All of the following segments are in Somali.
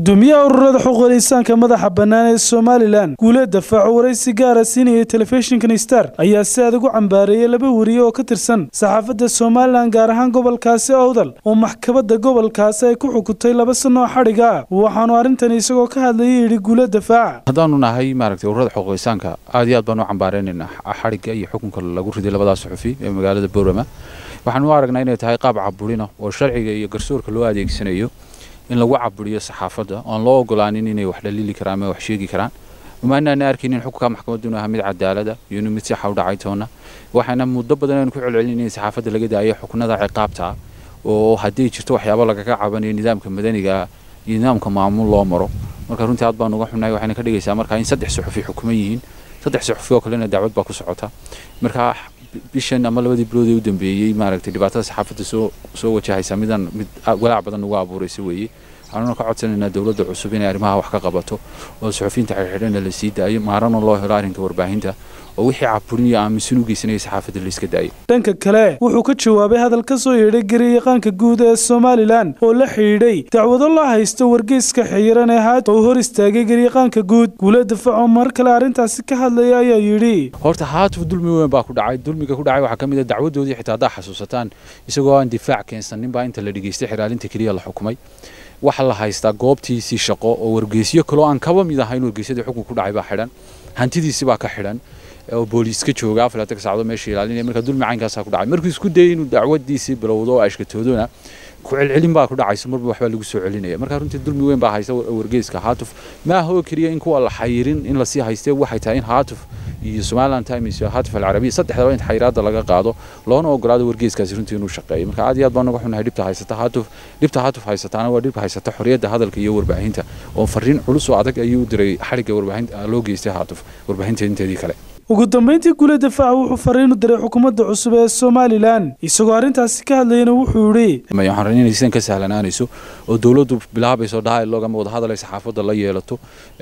gudoomiyaha ururada xuquuqul insaanka madaxa bannaan ee somalilan guuleed dafaaco waraysi gaara siinaya telefishinkan star ayaa si adag u cambaareeyey laba weriye oo ka tirsan saxaafadda somalilan gaar ahaan gobolkaasi owdal oo maxkamadda gobolkaasi ay ku xukuntay laba sano oo xadhiga waxaanu arrintan isagoo ka hadlayay yidhi guuleed dafaaca haddaanu nahay maaragtay ururada xuquuq insaanka aad iyo aad baan u cambaareynayna xadhigga iyo xukunka lagu riday labadaas suxufi ee magaalada boorama waxaan u aragnaa inay tahay qaab caburina oo sharciga iyo garsoorka loo adeegsanayo in lagu caburiyo saxaafadda oon loo ogolaanin inay wax dhaliili karaan ama wax sheegi karaan uma inaana arkaynin xukunka maxkamaddu inuu ahaa mid cadaalada iyo inuu mid sixa u dhacay toona waxaana muddo badan aynu ku celcelin in saxaafadda laga daayo xukunada ciqaabta oo haddii jirto waxyaabo lagaga cabanayo nidaamka madaniga iyo nidaamka maamul loo maro marka runtii aad baan uga xunnahay waxayna ka dhigaysaa marka in saddex suxufi xukuman yihiin saddex suxufi oo kalena dacwad baa ku socota marka bishan ama labadii bilood ee u dambeeyey maaragtay dhibaatada saxaafadda soo soo wajahaysa midaan mid walaac badan ugu abuuraysa weeye waxaanuna ka codsanaynaa dowladda cusub inay arrimaha wax ka qabato oo suxufiyiinta xirxidhana la sii daayo maarana loo helo arrinka warbaahinta oo wixii caburin iyo aaminsan u geysanaya saxaafadda la iska daayo dhanka kale wuxuu ka jawaabay hadal ka soo yeedhay garyaqaanka guud ee somalilan oo la xidhiidhay dacwado loo haysto wargeyska xiyiran ee haad oo hor istaagay garyaqaanka guud guuleed dafaaco mar kale arrintaasi ka hadlaya ayaa yidhi horta haatuf dulmi weyn baa ku dhacay dulmiga ku dhacay waxaa ka mid a dacwadoodii xitaa haddaa xasuusataan isagoo aan difaac keensanin baa inta la dhegeystay xiraalinta keliya la xukumay waxaa la haystaa goobtiisii shaqo oo wargeysyo kaloo aan kaba mid ahayn wargeysyadii xukun ku dhacay baa xidhan hantidiisi baa ka xidhan oo booliiska jooga afarlaatan sacdo meesha ilaalinaya marka dulmi caynkaasaa ku dhacay markuu isku dayay inuu dacwadiisii bilowdo oo ashkatoodona ku celcelin baa ku dhacaysa marba waxbaa lagu soo celinaya marka runtii dulmi weyn baa haysta wargeyska haatuf ma aha oo keliya in kuwa la xayirin in lasii haystee waxay tahay in haatuf iyo somaliland times iyo haatuf alcarabiya saddexdaba in xayiraadda laga qaado loona ogolaado wargeyskaasi runtii inuu shaqeeyo marka aad iyo aad baan uga xunahay dhibta haysata haatuf dhibta haatuf haysataana waa dhibka haysata xorriyadda hadalka iyo warbaahinta oo fariin culus oo adag ayuu u diray xadhigga warbaahinta loo geystay haatuf warbaahinta inteedii kale ugu dambayntii guuleed dafaaca wuxuu fariin u diray xukuumadda cusub ee somalilan isagoo arrintaasi ka hadlayana wuxuu yidhi waxaan rabnay inay sidan ka sahlanaanayso oo dowladdu bilaabayso dialogue ama wadahadal ay saxaafadda la yeelato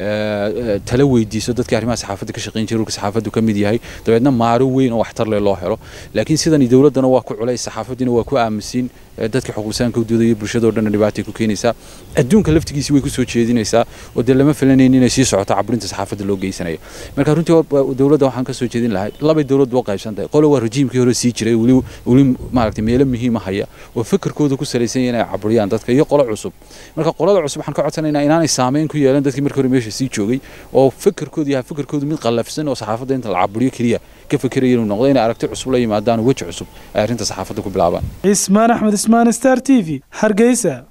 tala weydiiso dadkii arrimaha saxaafadda ka shaqayn jiray urka saxaafaddu ka mid yahay dabeedna maaro weyn oo waxtar leh loo helo laakiin sidan dowladdana waa ku culays saxaafaddiina waa ku aaminsiin dadka xuquuqsaanka u doodaya bulshadoo dhanna dhibaatay ku keenaysaa adduunka laftigiisi way ku soo jeedinaysaa oo dee lama filanayn inay sii socoto caburinta saxaafadda loo geysanayo marka runtii dowladda waxaan ka soo jeedin lahay labay dowladdu u qaybsan tahay qolo waa rejiimkii hore sii jiray weli weli maaragtay meelo muhiima haya oo fikirkooda ku salaysan yahay inay caburiyaan dadka iyo qolo cusub marka qolada cusub waxaan ka codsanaynaa inaanay saameyn ku yeelan dadkii markii hore meesha sii joogay oo fikirkooda yahay fikirkoodu mid qallafsan oo saxaafadda inta la caburiyo keliya ka fikiraya inuu noqdo inay aragti cusub la yimaadaan weji cusub ay arrinta saxaafadda ku bilaabaan cismaan axmed ismaan star t v hargeysa